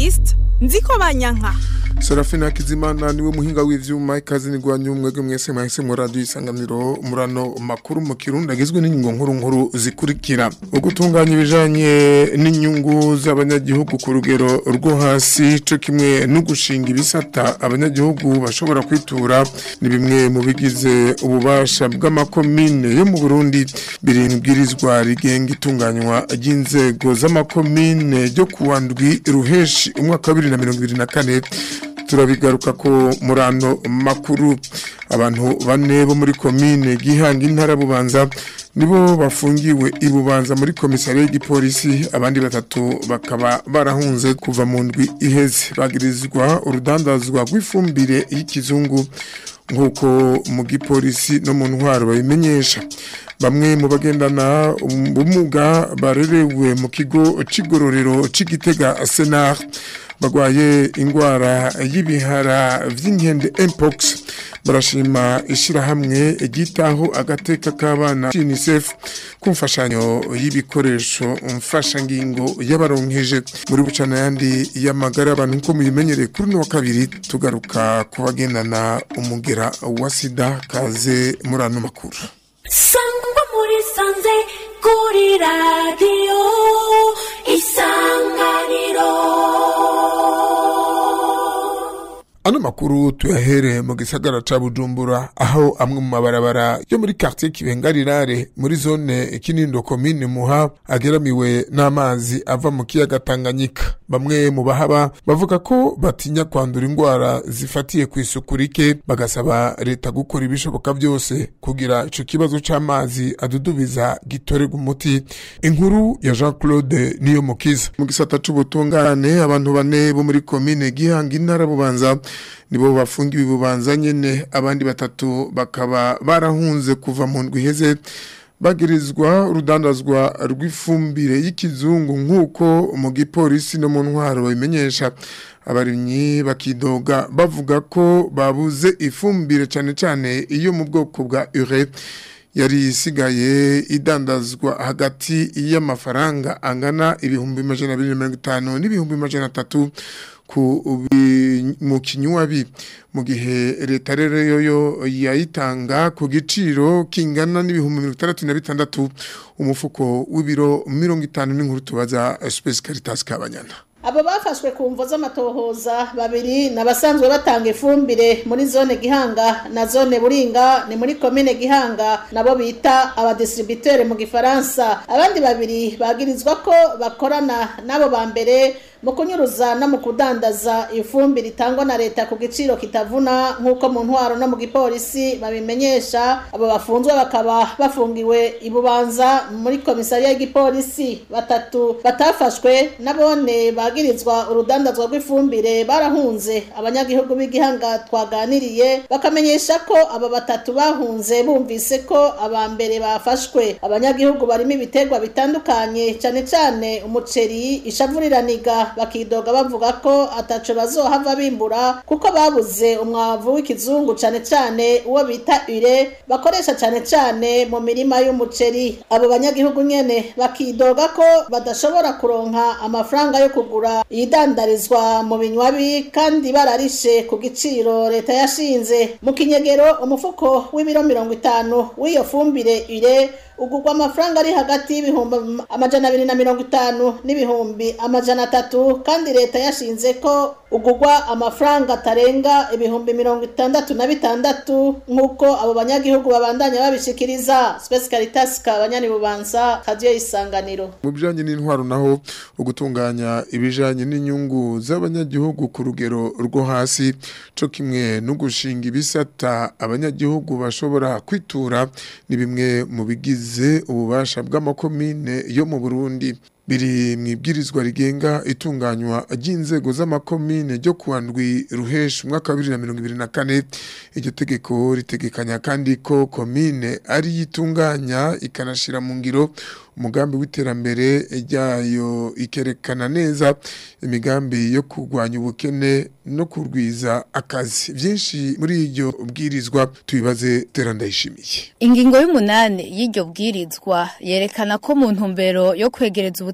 Evariste nziko banyanka Serafina Kizimana niwe muhinga w'ivyuma ikazi ni gwanyu mwege mwese mwahise mu radio isanganiro murano makuru mu kirundi agizwe n'inyungu nkuru nkuru zikurikira ugutunganya ibijanye n'inyungu z'abanyagihugu ku rugero rwo hasi co kimwe no gushinga ibisata abanyagihugu bashobora kwitura ni bimwe mu bigize ububasha bw'amakomine yo mu Burundi biringwirizwa rigenga itunganywa ry'inzego z'amakomine ryo kuwandwi ruheshi umwaka wa 2024 turabigaruka ko murano makuru abantu bane bo muri komine gihanga intara bubanza nibo bafungiwe ibubanza muri komisariya y'igipolisi abandi batatu bakaba barahunze kuva mu ndwi iheze bagirizwa urudandazwa rw'ifumbire y'ikizungu nk'uko mu gipolisi no mu ntwaro babimenyesha bamwe mu bagendana ubumuga barerewe mu kigo c'igororero c'igitega senar bagwaye ingwara y'ibihara vy'inkende mpox barashima ishirahamwe ryitaho agateka k'abana UNICEF ku mfashanyo y'ibikoresho mfashangingo y'abaronkeje muri bucana yandi y'amagara abantu nko muyimenyereye kuri no kabiri tugaruka kubagendana umugera wa sida kaze muri ano makuru sangwa muri sanze kuri radiyo isanganiro Ano makuru tuyahere mu gisagara ca Bujumbura aho amwe mu mabarabara yo muri quartier Kibengarirare muri zone Kinindo commune Muha ageramiwe n'amazi ava mu kiyaga Tanganyika bamwe mu bahaba bavuga ko batinya kwandura ingwara zifatiye ku isuku rike bagasaba leta gukora ibishoboka byose kugira ico kibazo c'amazi adudubiza gitorerwa umuti inkuru ya Jean Claude niyo mukiza mu gisata c'ubutungane abantu bane bo muri commune Gihanga intara bubanza nibo bafungiwe bubanza nyene abandi batatu bakaba barahunze kuva mu ndwi iheze bagirizwa urudandazwa rw'ifumbire y'ikizungu nk'uko mu gipolisi no mu ntwaro babimenyesha abarimyi bakidoga bavuga ko babuze ifumbire cane cane iyo mu bwoko bwa ure yari isigaye idandazwa hagati y'amafaranga angana ibihumbi majana abiri na mirongo itanu n'ibihumbi majana atatu ku mu kinywabi mu gihe leta rero yoyo yayitanga ku giciro kingana n'ibihumbi mirongo itandatu na bitandatu umufuko w'ibiro mirongo itanu n'inkuru tubaza Space Caritas Kabanyana abo bafashwe ku mvo z'amatohoza babiri n'abasanzwe batanga ifumbire muri zone gihanga na zone buringa ni muri komine gihanga nabo bita abadistributeri mu gifaransa abandi babiri bagirizwa ko bakorana n'abo ba mbere mu kunyuruza no mu kudandaza ifumbire itangwa na leta ku giciro kitavuna nk'uko mu ntwaro no mu gipolisi babimenyesha abo bafunzwe bakaba bafungiwe ibubanza muri komisariya y'igipolisi batatu batafashwe nabone bagirizwa urudandazwa rw'ifumbire barahunze abanyagihugu b'igihanga twaganiriye bakamenyesha ko aba batatu bahunze bumvise ko aba mbere bafashwe abanyagihugu barimo ibiterwa bitandukanye cyane cyane umuceri ishavuriraniga bakidoga bavuga ko ataco bazohava bimbura kuko babuze umwavu w'ikizungu cane cane uwo bita ure bakoresha cane cane mu mirima y'umuceri abo banyagihugu nyene bakidoga ko badashobora kuronka amafaranga yo kugura iyidandarizwa mu binywabi kandi bararishe ku giciro leta yashinze mu kinyegero umufuko w'ibiro mirongo itanu w'iyo fumbire ure ugurwa amafaranga ari hagati y'ibihumbi amajana abiri na mirongo itanu n'ibihumbi amajana atatu kandi leta yashinze ko ugurwa amafaranga atarenga ibihumbi mirongo itandatu na bitandatu nk'uko abo banyagihugu babandanya babishikiriza Space Caritas kabanyani bubanza kadiyo isanganiro mu bijanye n'intwaro naho ugutunganya ibijanye n'inyungu z'abanyagihugu ku rugero rwo hasi co kimwe no gushinga ibisata abanyagihugu bashobora kwitura ni bimwe mu bigize ububasha bw'amakomine yo mu Burundi biri mu ibwirizwa rigenga itunganywa ry'inzego z'amakomine ryo kuwa ndwi ruheshi umwaka wa bibiri na mirongo ibiri na kane iryo tegeko ritegekanya kandi ko komine ari yitunganya ikanashira mu ngiro umugambi w'iterambere ryayo ikerekana neza imigambi yo kurwanya ubukene no kurwiza akazi byinshi muri iryo bwirizwa tubibaze terandayishimiye Ingingo y'umunani y'iryo bwirizwa yerekana ko mu ntumbero yo kwegereza ubutegetsi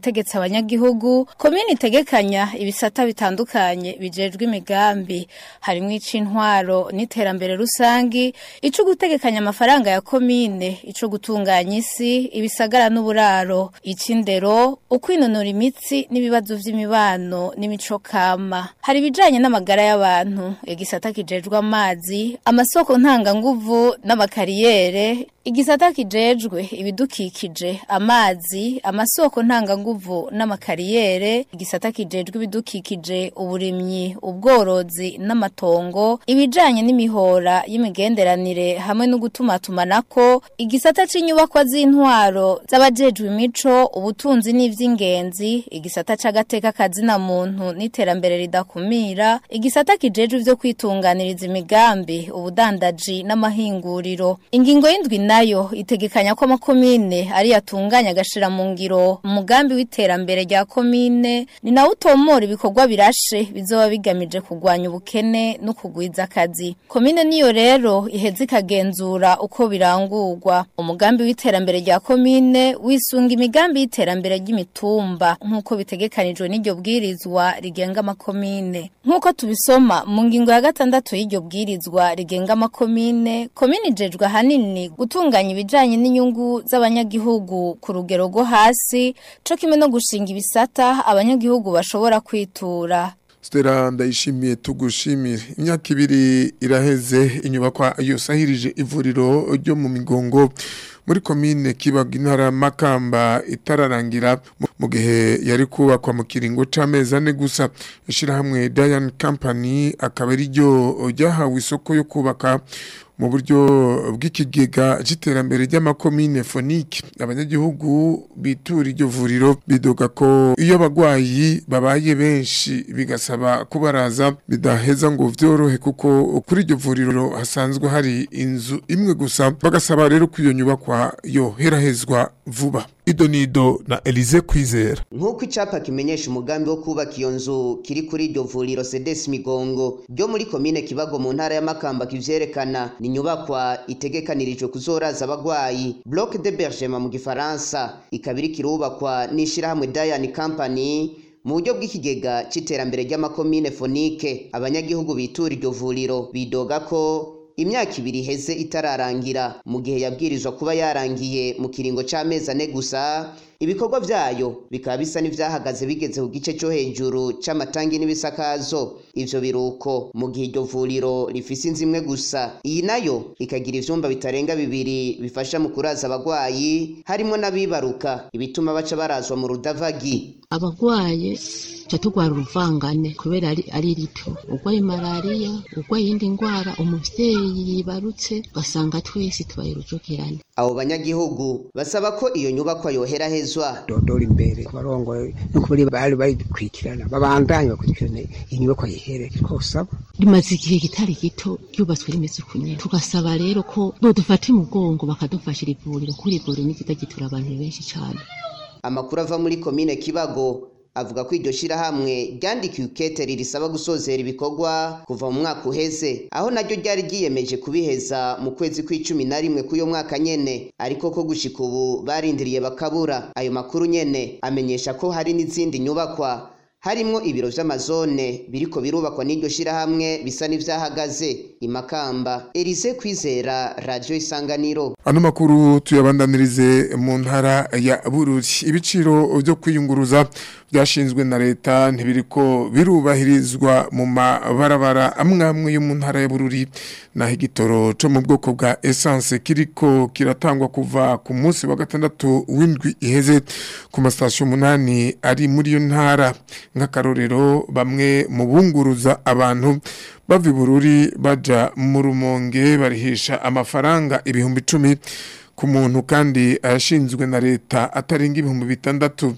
gutegetse abanyagihugu komine itegekanya ibisata bitandukanye bijejwe imigambi harimo ic'intwaro n'iterambere rusangi ico gutegekanya amafaranga ya komine ico gutunganya isi ibisagara n'uburaro ic'indero ukwinonora imitsi n'ibibazo vy'imibano n'imico kama hari ibijanye n'amagara y'abantu igisata kijejwe amazi amasoko ntanganguvu n'amakariyere igisata kijejwe ibidukikije amazi amasoko ntanganguvu n'amakariyere igisata kijejwe ibidukikije uburimyi ubworozi n'amatongo ibijanye n'imihora y'imigenderanire hamwe no gutumatumanako igisata c'inyubakwa z'intwaro z'abajejwe imico ubutunzi n'ivy'ingenzi igisata c'agateka kazina muntu n'iterambere ridakumira igisata kijejwe ivyo kwitunganiriza imigambi ubudandaji n'amahinguriro ingingo y'indwi nayo itegekanya ko amakomine ari yatunganya agashira mu ngiro umugambi w'iterambere rya komine ni nawe utomora ibikorwa birashe bizoba bigamije kurwanya ubukene no kugwiza akazi komine niyo rero iheza ikagenzura uko birangurwa umugambi w'iterambere rya komine wisunga imigambi y'iterambere ry'imitumba nk'uko bitegekanijwe n'iryo bwirizwa rigenga amakomine nk'uko tubisoma mu ngingo ya gatandatu y'iryo bwirizwa rigenga amakomine komine ijejwe ahanini gutunganya ibijanye n'inyungu z'abanyagihugu ku rugero rwo hasi co kimwe no gushinga ibisata abanyagihugu bashobora kwitura Stella ndayishimiye tugushimire imyaka ibiri iraheze inyubakwa yosahirije ivuriro ryo mu migongo muri komine kibaga intara makamba itararangira mu gihe yari kubakwa mu kiringo c'amezi ane gusa ishirahamwe Diane Company akaba ari ryo ryahawe isoko yo kubaka mu buryo bw'ikigega c'iterambere ry'amakomine fonike abanyagihugu bitura iryo vuriro bidoga ko iyo abagwayi babaye benshi bigasaba kubaraza bidaheza ngo vyorohe kuko kuri iryo vuriro hasanzwe hari inzu imwe gusa bagasaba rero ko iyo nyubakwa yoherahezwa vuba idonido na Elize Kwizera nk'uko icapa kimenyesha umugambi wo kubaka iyo nzu kiri kuri iryo vuriro sedesi migongo ryo muri komine kibago mu ntara y'amakamba kivyerekana ni inyubakwa itegekanirijwe kuzoraza abagwayi bloc de bergement mu gifaransa ikaba iriko irubakwa n'ishirahamwe Diane Company mu buryo bw'ikigega c'iterambere ry'amakomine fonike abanyagihugu bitura iryo vuriro bidoga ko imyaka ibiri iheze itararangira mu gihe yabwirizwa kuba yarangiye mu kiringo c'amezi ane gusa ibikorwa vyayo bikaba bisa n'ivyahagaze bigeze ku gice co hejuru c'amatangi n'ibisakazo ivyo biruko mu gihe iryo vuriro rifise inzu imwe gusa iyi nayo ikagira ivyumba bitarenga bibiri bifasha mu kuraza abagwayi harimwo n'abibaruka ibituma baca barazwa mu rudavagi abagwaye ca tugwara uruvangane kubera ari, ari rito urwaye malariya urwaye iyindi ndwara umuvyeyi yibarutse ugasanga twese tubaye urujokerane abo banyagihugu basaba ko iyo nyubakwa yoherahezwa dodora imbere barongoye no kubari bari bayikurikirana babandanye bakurikirana inyubakwa yihere twosaba rimaze igihe kitari gito ryubatswe rimeze uku nyene tugasaba rero ko bodufata umugongo bakadufashira ivuriro kuri ivuriro ni ryiza gitura abantu benshi cane amakuru ava muri komine kibago avuga ko iryo shirahamwe ryandikiwe iketeri risaba gusozera ibikorwa kuva mu mwaka uheze aho naryo ryari ryiyemeje kubiheza mu kwezi kw'icumi na rimwe k'uyo mwaka nyene ariko ko gushika ubu barindiriye bakabura ayo makuru nyene amenyesha ko hari n'izindi nyubakwa harimwo ibiro vy'amazone biriko birubakwa n'iryo shirahamwe bisa n'ivyahagaze imakamba Elise Kwizera Radio Isanganiro Ano makuru tuyabandanirize mu ntara ya Bururi ibiciro byo kwiyunguruza byashinzwe na leta ntibiriko birubahirizwa mu mabarabara amwe amwe yo mu ntara ya Bururi naho igitoro cyo mu bwoko bwa essence kiriko kiratangwa kuva ku munsi wa gatandatu w'indwi iheze ku masitasiyo umunani ari muri iyo ntara nk'akarorero bamwe mu bunguruza abantu bava i Bururi baja mu rumonge barihisha amafaranga ibihumbi icumi ku muntu kandi ayashinzwe na leta atarenga ibihumbi bitandatu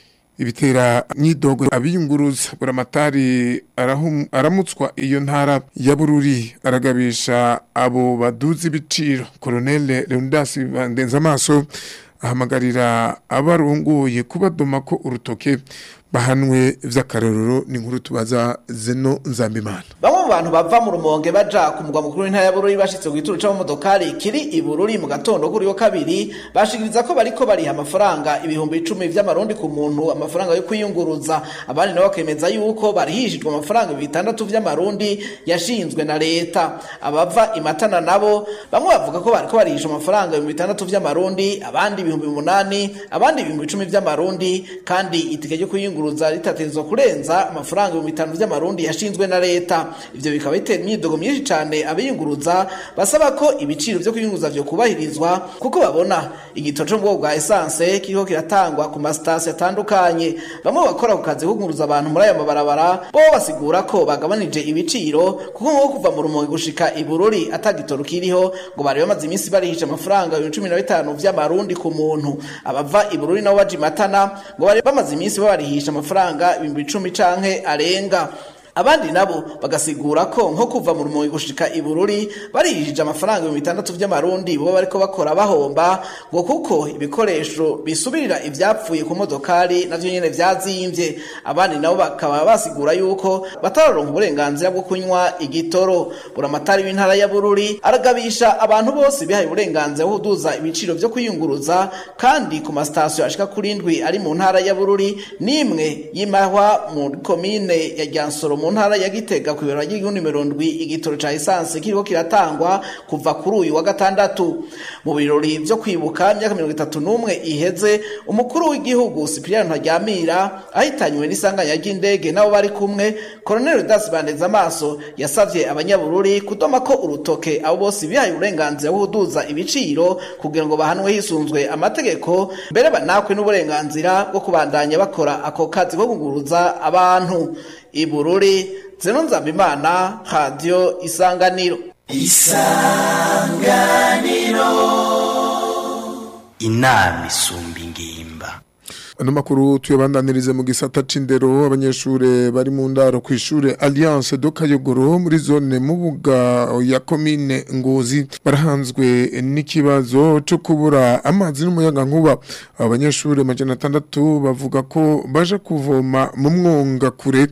ibitera nyidogo abiyunguruza buramatari arahum- aramutswa iyo ntara ya bururi aragabisha abo baduza ibiciro koloneli leonidas bandenza amaso ahamagarira abarunguye kubadoma ko urutoke bahanwe vy'akarorero ni inkuru tubaza Zeno Nzambimana bamwe mu bantu bava mu rumonge baja ku mugwa mukuru w'intara ya bururi bashitse ku gituro c'amamodokari kiri i bururi mu gatondo kuri yo kabiri bashikiriza ko bariko bariha amafaranga ibihumbi icumi vy'amarundi ku muntu amafaranga yo kwiyunguruza abandi nabo bakemeza yuko barihishijwe amafaranga bitandatu vy'amarundi yashinzwe na leta abava imatana nabo bamwe bavuga ko bariko barihisha amafaranga ibihumbi bitandatu vy'amarundi abandi ibihumbi umunani abandi ibihumbi icumi vy'amarundi kandi itike ryo kwiyunguruza ritategerezwa kurenza amafaranga ibihumbi bitanu vy'amarundi yashinzwe na leta ivyo bikaba bitera imyidogo myinshi cane abiyunguruza basaba ko ibiciro vyo kwiyunguruza vyo kubahirizwa kuko babona igitoro co mu bwoko bwa esanse kiriko kiratangwa ku masitasiyo atandukanye bamwe bakora ku kazi ko kunguruza abantu muri ayo mabarabara bo basigura ko bagabanije ibiciro kuko nko kuva mu rumonge gushika i bururi ata gitoro kiriho ngo bari bamaze iminsi barihisha amafaranga ibihumbi cumi na bitanu vy'amarundi ku muntu abava i bururi nabo baja imatana ngo bari bamaze iminsi babarihisha amafaranga ibihumbi icumi canke arenga abandi nabo bagasigura ko nko kuva mu rumonge gushika i bururi barihishije amafaranga ibihumbi bitandatu vy'amarundi bo bariko bakora bahomba ngo kuko ibikoresho bisubirira ivyapfuye ku modokari navyo nyene vyazimvye abandi nabo bakaba basigura yuko batararonka uburenganzira bwo kunywa igitoro buramatari w'intara ya bururi aragabisha abantu bose bihaye uburenganzira bwo kuduza ibiciro vyo kwiyunguruza kandi ku masitasiyo ashika kuri ndwi ari mu ntara ya bururi n'imwe y'imahwa mu komine ya ryansoro mu ntara ya gitega ku ibiro ry'igihugu nimero ndwi igitoro ca esanse kiriko kiratangwa kuva kuri uyu wa gatandatu mu birori vyo kwibuka imyaka mirongo itatu n'umwe iheze umukuru w'igihugu sipiriyani ntaryamira ahitanywe n'isanganya ry'indege nabo bari kumwe koroneli dasi bandeza amaso yasavye abanyabururi kudoma ko urutoke abo bose bihaye uburenganzira bwo kuduza ibiciro kugira ngo bahanwe hisunzwe amategeko mbere banakwe n'uburenganzira bwo kubandanya bakora ako kazi ko kunguruza abantu ibururi zeno nzambimana radiyo isanganiro isanganiro inama isumba ingimba ano makuru tuyabandanirize mu gisata c'indero abanyeshure bari mu ndaro kw'ishure Alliance do Kayogoro muri zone mubuga ya commune Ngozi barahanzwe n'ikibazo cyo kubura amazi n'umuyaga nkuba abanyeshure majana atandatu bavuga ko baje kuvoma mu mwonga kure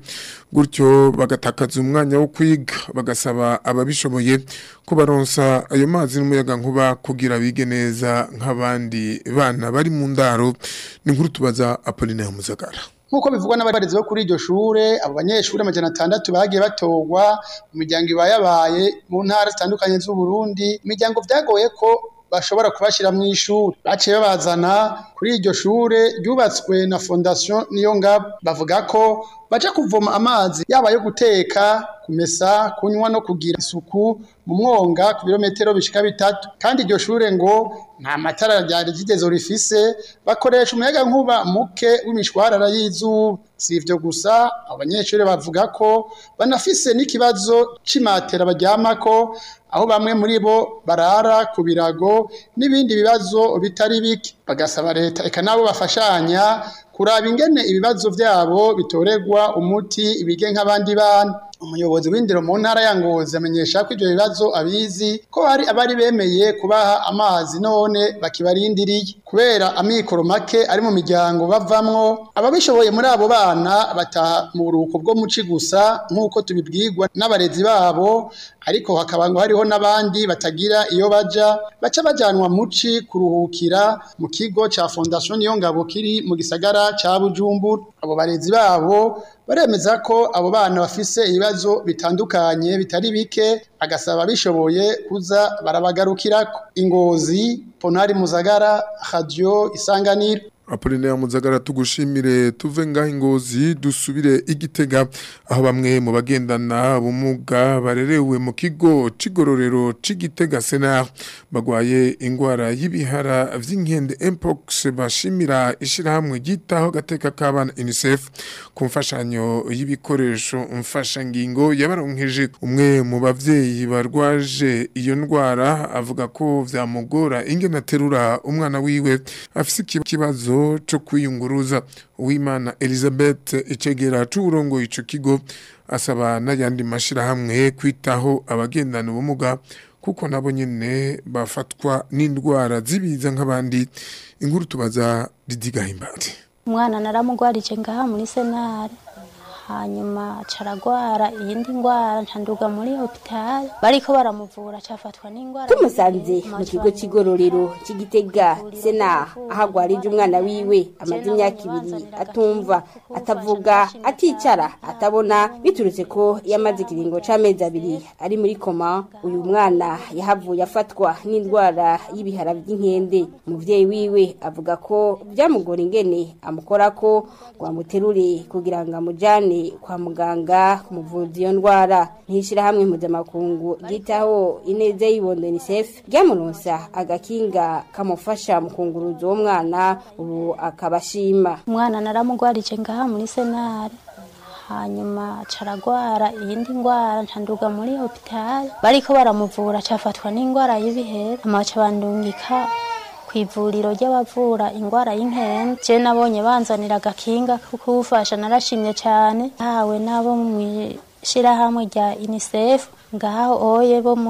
gutyo bagatakaza umwanya wo kwiga bagasaba ababishoboye ko baronsa ayo mazi n'umuyaga nkuba kugira bige neza nk'abandi bana bari mu ndaro ni nkuru tubaza Apollinaire Muzagara nk'uko bivugwa n'abarezi bo kuri iryo shure abo banyeshuri amajana atandatu bagiye batorwa mu miryango ibayabaye mu ntara zitandukanye z'uburundi imiryango vyagoye ko bashobora kubashyira mu ishuri baciye babazana kuri iryo shure ryubatswe na fondation niyo ngabo bavuga ko baja kuvoma amazi yaba yo guteka kumesa kunywa no kugira isuku mu mwonga ku birometero bishika bitatu kandi iryo shure ngo nta matara ryari rigeze rifise bakoresha umuyaga nkuba muke w'imishwarara y'izuba si ivyo gusa abanyeshuri bavuga ko banafise n'ikibazo c'imatera baryamako aho bamwe muri bo barara ku birago n'ibindi bibazo bitari bike bagasaba leta eka nabo bafashanya kuraba ingene ibibazo vyabo bitoregwa umuti ibige nk'abandi bana umuyobozi w'indero mu ntara ya Ngozi amenyesha ko ivyo bibazo abizi ko hari abari bemeye kubaha amazi none bakibarindiriye kubera amikoro make ari mu miryango bavamwo ababishoboye muri abo bana bataha mu buruhuko bwo muci gusa nk'uko tubibwirwa n'abarezi babo ariko hakaba ngo hariho n'abandi batagira iyo baja baca bajanwa muci kuruhukira mu kigo ca fondation niyo ngabo kiri mu gisagara ca Bujumbura abo barezi babo baremeza ko abo bana bafise ibibazo bitandukanye bitari bike agasaba bishoboye kuza barabagarukirako ingozi ponari muzagara radio isanganiro Apollinaire Muzagara tugushimire tuve ngaho ingozi dusubire igitega aho bamwe mu bagendana ubumuga barerewe mu kigo c'igororero c'igitega Senar bagwaye ingwara y'ibihara vy'inkende mpox bashimira ishirahamwe gitaho gateka k'abana UNICEF ku mfashanyo y'ibikoresho mfasha ngingo yabaronkeje umwe mu bavyeyi barwaje iyo ndwara avuga ko vyamugora ingene aterura umwana wiwe afise ikibazo cyo kwiyunguruza uwimana elizabeth icegera c'uburongo ico kigo asaba n'ayandi mashirahamwe kwitaho abagendana ubumuga kuko nabo nyene bafatwa n'indwara zibiza nk'abandi inkuru tubaza Didi Gahimbati umwana naramugwarije ngaha muri senare hanyuma caragwara iyindi ngwara ncanduga muri hopitali bariko baramuvura cafatwa n'ingwara tumusanze mu kigo c'igororero c'igitega sena aho agwarije umwana wiwe amaze imyaka ibiri atumva atavuga aticara atabona biturutse ko yamaze ikiringo c'amezi abiri ari muri koma uyu mwana yahavuye afatwa n'indwara y'ibihara vy'inkende umuvyeyi wiwe avuga ko vyamugora ingene amukorako ngo amuterure kugira ngo amujane kwa muganga kumuvuza iyo ndwara ntishirahamwe mpuzamakungu ryitaho ineza y'ibondo unicef ryamuronsa agakinga kamufasha mu kunguruza uwo mwana ubu akaba ashima umwana naramugwarije ngaha muri senare hanyuma caragwara iyindi ngwara ncanduga muri hopitali bariko baramuvura cafatwa n'ingwara y'ibihera amaca bandungika kw'ivuriro ry'abavura ingwara y'inkende je nabonye banzanira agakinga kukufasha narashimye cane hawe nabo mw'ishirahamwe rya unicef ngaho oye bo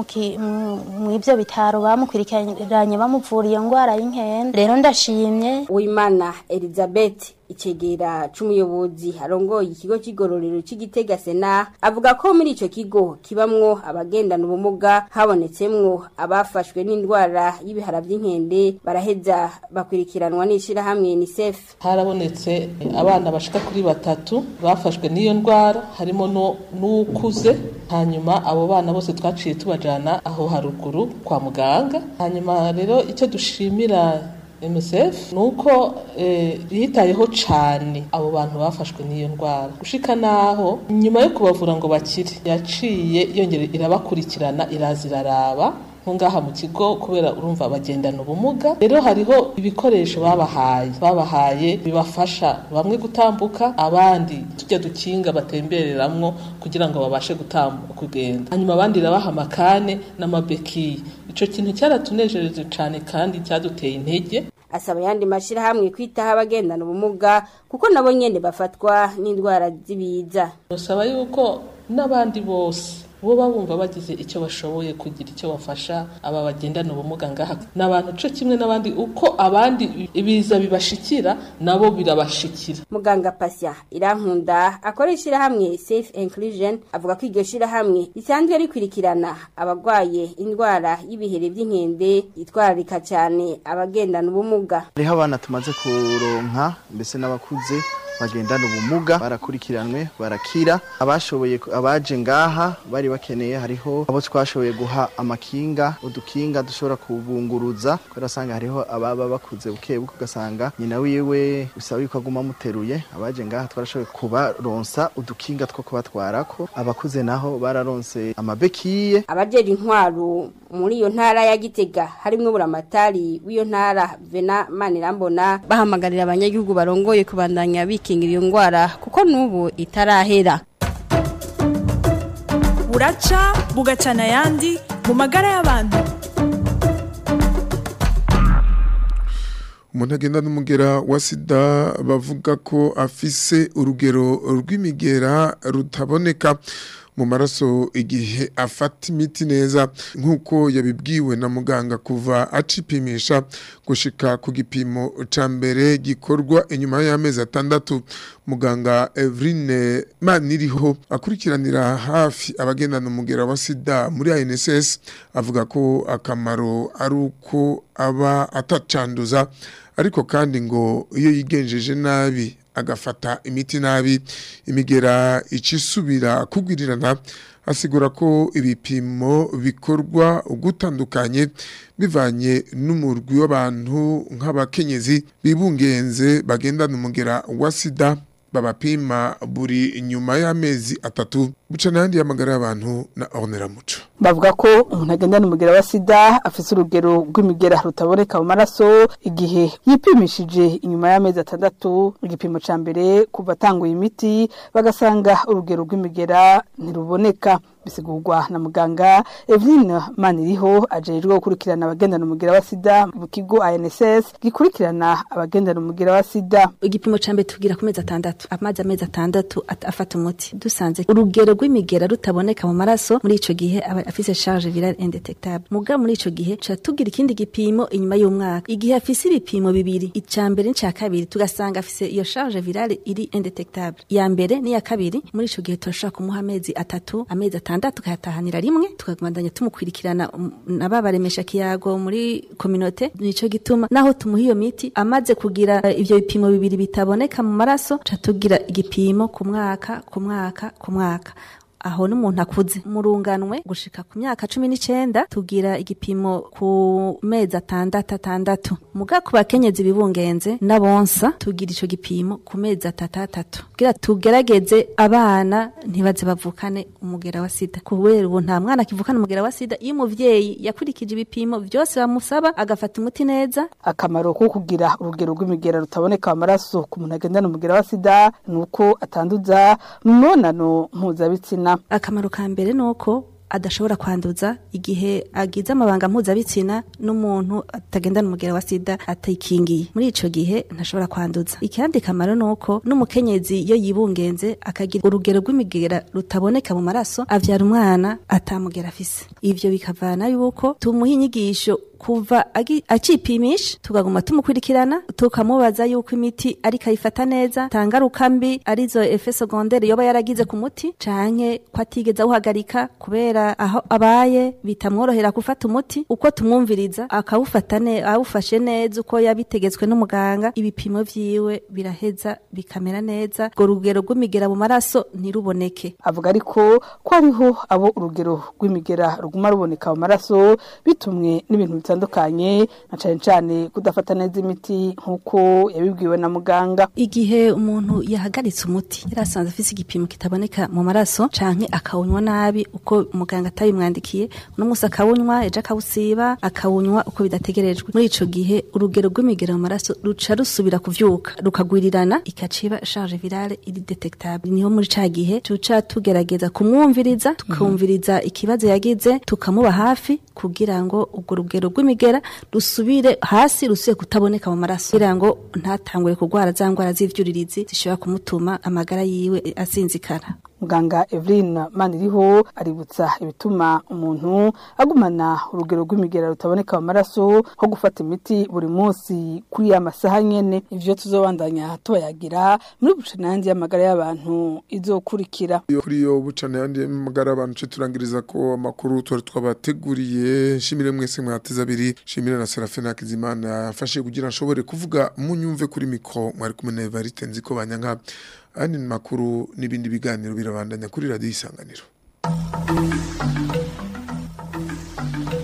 mw'ivyo bitaro bamukurikiranye bamuvura iyo ngwara y'inkende rero ndashimye uwimana elizabeth icegera c'umuyobozi arongoye ikigo c'igororero c'igitega sena avuga ko muri ico kigo kibamwo abagendana ubumuga habonetsemwo abafashwe n'indwara y'ibihara vy'inkende baraheza bakwirikiranwa n'ishirahamwe unicef harabonetse abana bashika kuri batatu bafashwe n'iyo ndwara harimo n'ukuze hanyuma abo bana bose twaciye tubajana aho haruguru kwa muganga hanyuma rero icyo dushimira MSF nuko eh, yitayeho cane abo bantu bafashwe n'iyo ndwara gushika naho nyuma yo kubavura ngo bakire yaciye yongera irabakurikirana iraza iraraba nko ngaha mu kigo kubera urumva bagendana ubumuga rero hariho ibikoresho babahaye babahaye bibafasha bamwe gutambuka abandi tujya dukinga batembereramwo kugira ngo babashe gutambuka kugenda hanyuma abandi irabaha amakane n'amabekiye ico kintu cyaratunejereje cane kandi cyaduteye intege asaba yandi mashirahamwe kwitaho abagendana ubumuga kuko nabo nyene bafatwa n'indwara z'ibiza basaba yuko n'abandi bose bo babumva bagize icyo bashoboye kugira icyo bafasha aba bagendana ubumuga ngaha n'abantu co kimwe n'abandi uko abandi ibiza bibashikira nabo birabashikira muganga pasya irankunda akora ishirahamwe safe inclusion avuga ko iryo shirahamwe risanzwe rikwirikirana abagwaye indwara y'ibihere vy'inkende yitwararika cyane abagendana ubumuga hariho abana tumaze kuronka mbese n'abakuze bagendana ubumuga barakurikiranwe barakira abashoboye abaje ngaha bari bakeneye hariho abo twashoboye guha amakinga udukinga dushobora kubunguruza kubera usanga hariho ababa bakuze buke buke ugasanga nyina wiwe bisaba yuko aguma amuteruye abaje ngaha twarashoboye kubaronsa udukinga two kubatwarako abakuze naho bararonse amabekiye abajejwe intwaro muri iyo ntara ya Gitega harimwo buramatari w'iyo ntara Vena Manirambona bahamagarira abanyagihugu barongoye kubandanya bikingira iyo ngwara kuko nubu itarahera buraca bugacana ayandi mu magara y'abantu umuntu agenda n'umugera wa sida bavuga ko afise urugero rw'imigera rutaboneka mu maraso igihe afata imiti neza nk'uko yabibwiwe na muganga kuva acipimisha gushika ku gipimo ca mbere gikorwa inyuma y'amezi atandatu muganga Evrine Maniriho akurikiranira hafi abagendana umugera wa sida muri ANSS avuga ko akamaro ari uko aba atacanduza ariko kandi ngo iyo yigenjeje nabi agafata imiti nabi imigera icisubira kugwirirana asigura ko ibipimo bikorwa ugutandukanye bivanye n'umurwi w'abantu nk'abakenyezi bibungenze bagendana umugera wa sida babapima buri nyuma y'amezi atatu buca n'ayandi y'amagara y'abantu na ornera muco bavuga ko umuntu agendana umugera wa sida afise urugero rw'imigera rutaboneka mu maraso igihe yipimishije inyuma y'amezi atandatu igipimo ca mbere kuva atanguye imiti bagasanga urugero rw'imigera ntiruboneka bisigurwa na muganga Eveline Maniriho ajejwe gukurikirana abagendana umugera wa sida mu kigo ANSS gikurikirana abagendana umugera wa sida igipimo ca mbere tugira ku mezi atandatu amazi amezi atandatu afata umuti dusanze urugero rw'imigera rutaboneka mu maraso muri ico gihe aba afise charge virale indetectable muga muri ico gihe ca tugira ikindi gipimo inyuma y'umwaka igihe afise ibipimo bibiri ica mbere n'ica kabiri tugasanga afise iyo charge virale iri indetectable ya mbere n'iya kabiri muri ico gihe turashobora kumuha amezi atatu amezi atandatu tukayatahanira rimwe tukagumandanya tumukwirikirana um, na babaremesha kiyago muri kominote nico gituma naho tumuha iyo miti amaze kugira eh, ivyo bipimo bibiri bitaboneka mu maraso ca tugira igipimo ku mwaka ku mwaka ku mwaka aho n'umuntu akuze murunganwe gushika ku myaka cumi n'icenda tugira igipimo ku mezi atandatu atandatu muga ku bakenyezi bibungenze n'abonsa tugira ico gipimo ku mezi atatu atatu kugira tugerageze abana ntibaze bavukane umugera wa sida kubera ubu nta mwana akivukana umugera wa sida iyo umuvyeyi yakurikije ibipimo vyose bamusaba agafata umuti neza akamaro ko kugira urugero rw'imigera rutaboneka mu maraso ku muntu agendana umugera wa sida ni uko atanduza mu mibonano mpuzabitsina akamaro ka mbere ni uko adashobora kwanduza igihe agize amabanga mpuzabitsina n'umuntu atagendana umugera wa sida atayikingiye muri ico gihe ntashobora kwanduza ikindi kamaro ni uko n'umukenyezi iyo yibungenze akagira urugero rw'imigera rutaboneka mu maraso avyara umwana atamugera afise ivyo bikavana yuko tumuha inyigisho kuva agi- acipimisha tukaguma tumukurikirana tukamubaza yuko imiti ariko ayifata neza tangaruka mbi arizo efe secondaire yoba yaragize ku muti canke ko atigeze awuhagarika kubera aho abaye bitamworohera gufata umuti uko tumwumviriza akawufata ne awufashe neza uko yabitegetswe n'umuganga ibipimo vyiwe biraheza bikamera neza urwo rugero rw'imigera mu maraso ntiruboneke avuga ariko ko hariho abo urugero rw'imigera ruguma ruboneka mu maraso bitumwe n'ibintu bitandukanye na cane cane kudafata neza imiti nk'uko yabibwiwe na muganga igihe umuntu yahagaritse umuti yarasanze afise igipimo kitaboneka mu maraso canke akawunywa nabi uko muganga atabimwandikiye uno musi akawunywa ejo akawusiba akawunywa uko bidategerejwe muri ico gihe urugero rw'imigera mu maraso ruca rusubira kuvyuka rukagwirirana ikaciba charge virale iri detectable niho muri ca gihe tuca tugerageza kumwumviriza tukumviriza ikibazo yagize tukamuba hafi kugira ngo urwo rugero rw'imigera rusubire hasi rusubire kutaboneka mu maraso kugira ngo ntatangure kurwara za ndwara z'ivyuririzi zishobora kumutuma amagara yiwe asinzikara muganga Evelyn Maniriho aributsa ibituma umuntu agumana urugero rw'imigera rutaboneka mu maraso nko gufata imiti buri munsi kuri ya masaha nyene ivyo tuzobandanya tubayagira muri bucanandi y'amagara y'abantu izokurikira Iyo kuri yo bucana yandi magara abantu cyo turangiriza ko amakuru twari twabateguriye nshimire mwese mwateza abiri nshimire na Serafina Kizimana yafashe kugira nshobore kuvuga munyumve kuri mikro mwari kumwe na Evariste nziko banyanka andi makuru n'ibindi biganiro birabandanya kuri radio isanganiro